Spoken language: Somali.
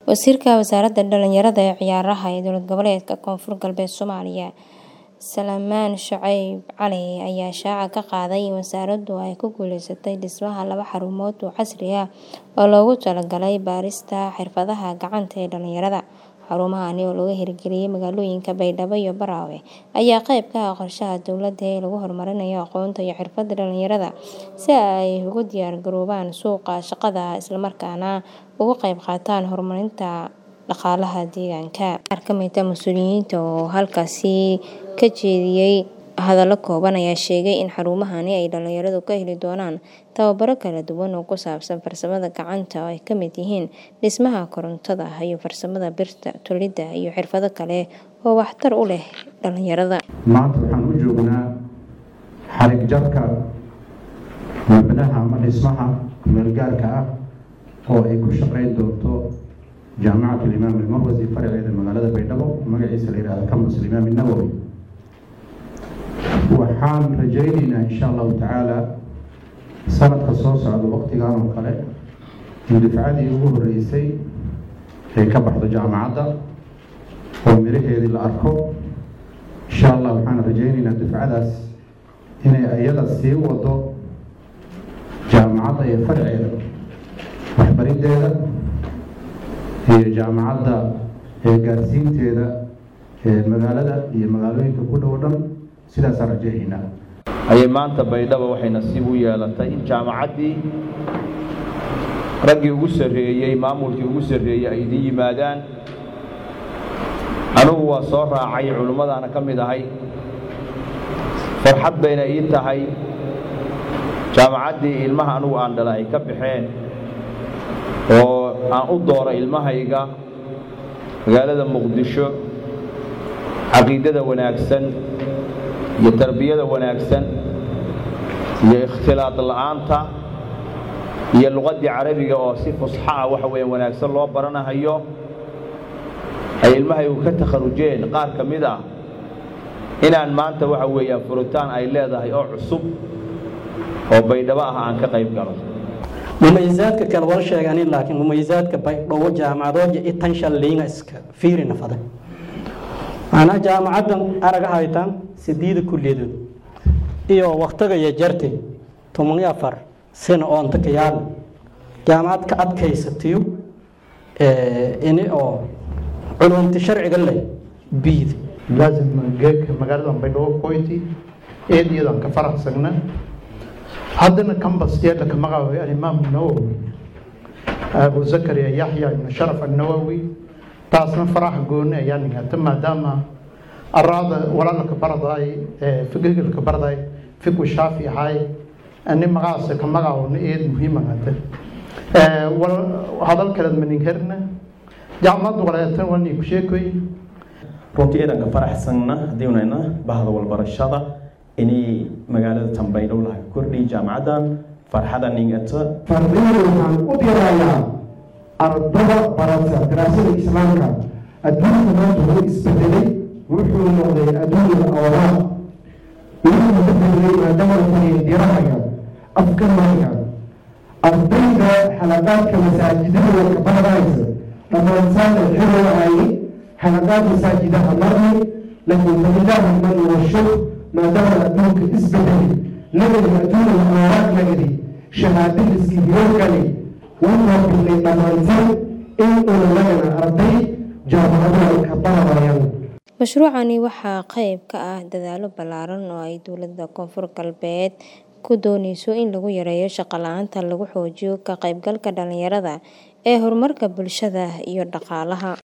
Wasiirka Wasaaradda Dhallinyarada iyo Ciyaaraha ee Dowlad Goboleedka Koonfur Galbeed Soomaaliya Salmaan Shucayb Cali ayaa shaaca ka qaaday in wasaaraddu ay ku guuleysatay dhismaha laba xarumood oo casri ah oo loogu talagalay barista xirfadaha gacanta ee dhalinyarada. Xarumahani oo laga hirgeliyay magaalooyinka Baydhabo iyo Baraawe ayaa qayb ka ah qorshaha dowladda ee lagu horumarinayo aqoonta iyo xirfadda dhalinyarada si ay ugu diyaar garoobaan suuqa shaqada isla markaana uga qayb qaataan horumarinta dhaqaalaha deegaanka. Qaar ka mid ah mas'uuliyiinta oo halkaasi ka jeediyay hadallo kooban ayaa sheegay in xarumahani ay dhalinyaradu ka heli doonaan tababaro kala duwan oo ku saabsan farsamada gacanta oo ay ka mid yihiin dhismaha, korontada, iyo farsamada birta, tolidda iyo xirfado kale oo waxtar u leh dhalinyarada. maanta waxaan u joognaa xarig jarka mabnaha ama dhismaha meelgaarka ah oo ay ku shaqeyn doonto jaamacatul imaam almarwasi faraceeda magaalada baydhabo magaciisa la yidhahdo campus imaam nawowi waxaan rajaynaynaa insha allahu tacaala sanadka soo socda waqtigan oo kale in dufcadii ugu horeysay ay ka baxdo jaamacadda oo miraheedii la arko insha allah waxaan rajaynaynaa dufcadaas inay iyada sii wado jaamacadda iyo farceeda waxbariddeeda iyo jaamacadda ee gaarsiinteeda ee magaalada iyo magaalooyinka ku dhow dhan sidaasaan rajaynaynaa ayay maanta baydhabo waxay nasiib u yeelatay in jaamacaddii raggii ugu sarreeyey maamulkii ugu sarreeyey ay idin yimaadaan anugu waa soo raacay culimmadaana ka mid ahay farxad bayna ii tahay jaamacaddii ilmaha anugu aan dhala ay ka baxeen oo aan u dooro ilmahayga magaalada muqdisho caqiidada wanaagsan iyo tarbiyada wanaagsan iyo ikhtilaad la'aanta iyo luqaddii carabiga oo si fusxa ah waxa weeyaan wanaagsan loo baranahayo ay ilmahaygu ka takharujeen qaar ka mid ah inaan maanta waxa weeyaan furitaan ay leedahay oo cusub oo baydhabo ah aan ka qayb galo mumayizaadka kale wala sheeganin laakiin mumayizaadka baydhabo jaamacadooja itanshan liinga iska fiirina fada macnaha jaamacaddan araga haytaan sideeda kulliyadood iyo waktiga iyo jartay toban iyo afar sano oonta ka yaala jaamacad ka adkaysatiyo ini oo culumti sharciga leh biid laazim geedka magaalada baydhabo koyti eediyadan ka faraxsagna haddana kambas yeedha ka magacaabay alimaam nawowi abu zakariya yaxya ibnu sharaf annawowi taasna faraxa gooni ayaa nigata maadaama araada walaalka baradaay fikirka baradaay fikru shaafi ahay ani magacaasa ka magacaawna eed muhiimagata hadal kaleed maninherna jaamacadda walaatan wani ku sheekoy runtii eedanka faraxsanna haddii unayna bahda walbarashada inay magaalada tanbaydhow laha kordhiy jaamacaddan farxada ningata fardiyada waxaan u dirayaa ardada barata daraasada islaamka adduunka maanta wuu isbedelay wuxuu noqday adduunya awraaq wuxuu bedelay maadaama tani dirahaya afgaraya ardayda xalaqaadka masaajidada ka baranaysa dhammaantaana xiroohaye xalaqaad masaajidaha marni laakiin falilahi man washuk maadaama adduunka isbedelay nagadi adduunya awraaq nagadi shahaadadiski hiroogani wuxuu bilay dhammaanteen in una nagana arday jaamacadaha ka baranayaan Mashruucani waxaa qayb ka ah dadaallo ballaaran oo ay dowladda Koonfur Galbeed ku dooneyso in lagu yareeyo shaqo la'aanta laguna xoojiyo ka qaybgalka dhalinyarada ee horumarka bulshada iyo dhaqaalaha.